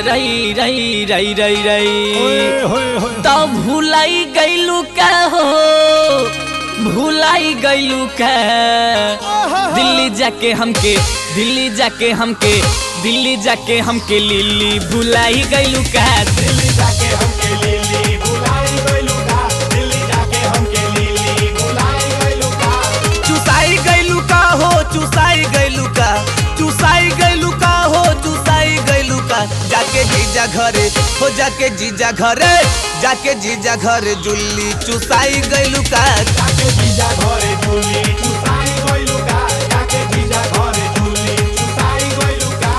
रई रई रई रई रई ओए होए होए तो भुलाई गईलू का हो भुलाई गईलू का दिल्ली जाके हमके दिल्ली जाके हमके दिल्ली जाके हमके लिली भुलाई गईलू का दिल्ली जाके हमके लिली बुलाई गइलू का दिल्ली जाके हमके लिली बुलाई गइलू का चुसाई गईलू का हो चुसाई गईलू का चुसाई गईलू का हो चुसाई गईलू का जाके जीजा घरे हो जाके जीजा घरे जाके जीजा घरे जुल्ली चुसाई गईलू का जाके जीजा घरे झूली चुसाई गइलू का जाके जीजा घरे झूली चुसाई गइलू का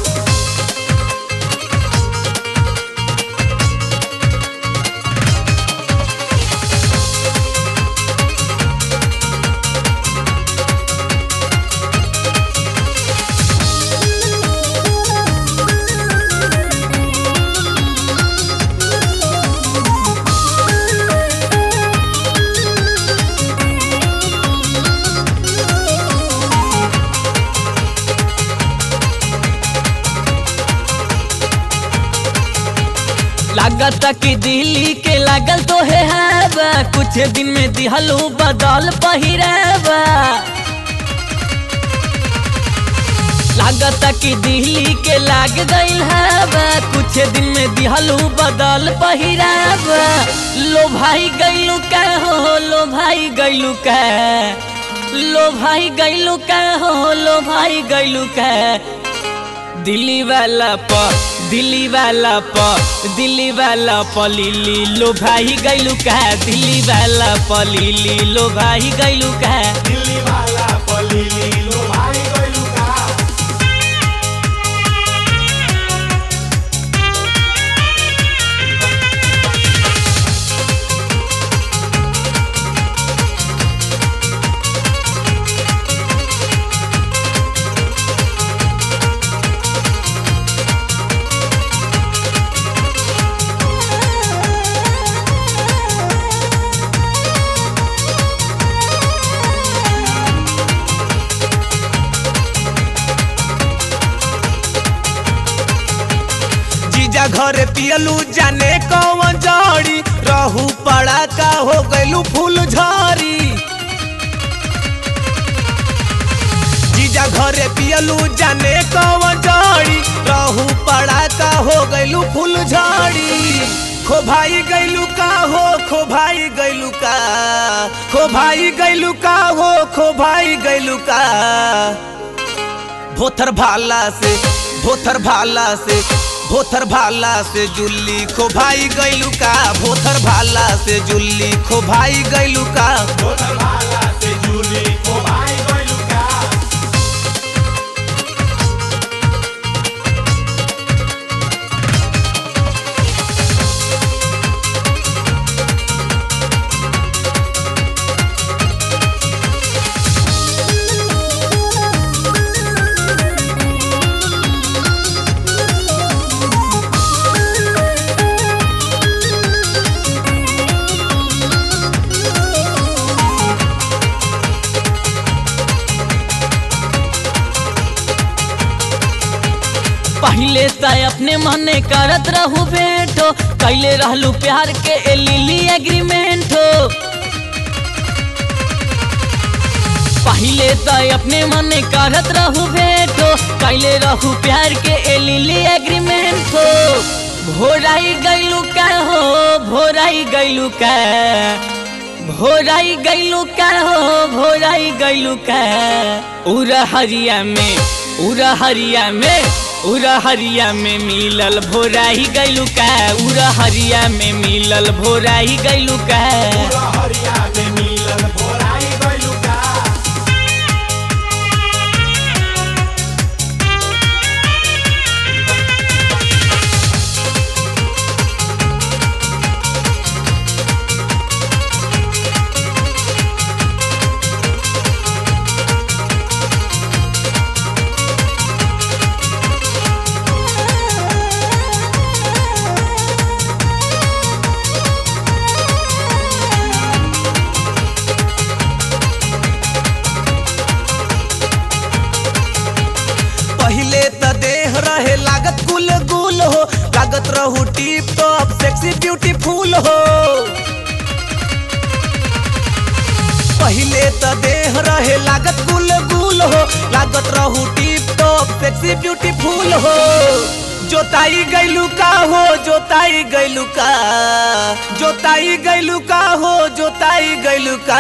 लागत कि दिल्ली के लागल तो है हवा कुछ दिन में दिहलू बदल पहिरावा लागत कि दिल्ली के लाग गइल हवा कुछ दिन में दिहलू बदल पहिरावा लो भाई गइलू का हो लो भाई गइलू का लो भाई गइलू का हो लो भाई गइलू का दिल्ली वाला प दिल्ली वाला प दिल्ली वाला प लिली लो भाई गइलू का दिल्ली वाला प लिली लो भाई गइलू का दिल्ली वाला पलीली लो भाई गइलू का जीजा घरे पियलू जाने कौन जड़ी रहू पड़ा का हो गइलू फूल झरी जीजा घरे पियलू जाने कौन जड़ी रहू पड़ा का हो गइलू फूल झड़ी खो भाई गइलू का हो खो भाई गइलू का खो भाई गइलू का हो खो भाई गइलू का भोथर भाला से भोथर भाला से भोथर भाला से जुल्ली खो भाई गइलू का भोथर भाला से जुल्ली खो भाई गइलू का बोतल भाला से झूली को भाई गइलू का पहले त अपने मने करत रहू भेंटो कैले रहलू प्यार के ए लिली एग्रीमेंट हो पहले त अपने मने करत रहू भेंटो कैले रहू प्यार के ए लिली एग्रीमेंट हो भोराई गइलू का हो भोराई गइलू का भोराई गइलू का हो भोराई गइलू का उरा हरिया में उरा हरिया में उरा हरिया में मिलल भोराई गइलू का उरा हरिया में मिलल भोराई गइलू का पूरा हरिया में मिलन भोराई गइलू का पहले त देह रहे लागत गुल गुल हो लागत रहू टिप टॉप सेक्सी ब्यूटीफुल हो पहिले त देह रहे लागत गुल गुल हो लागत रहू टिप टॉप सेक्सी ब्यूटीफुल हो जोताई गैलू का हो जोताई गैलू का जोताई गैलू का हो जोताई गैलू का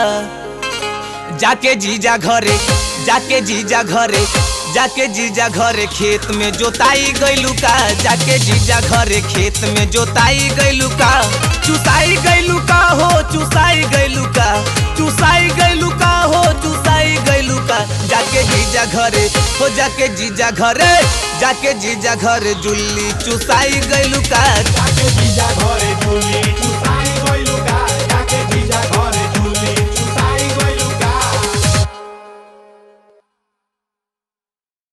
जाके जीजा घरे जाके जीजा घरे जाके जीजा घरे खेत में जोताई गइलू का जाके जीजा घरे खेत में जोताई गइलू का चुसाई गइलू का हो चुसाई गइलू का चुसाई गइलू का हो चुसाई गइलू का जाके जीजा घरे हो जाके जीजा घरे जाके जीजा घरे जुल्ली चुसाई गइलू का जाके जीजा घरे झुली चुसाई गइलू का जाके जीजा घरे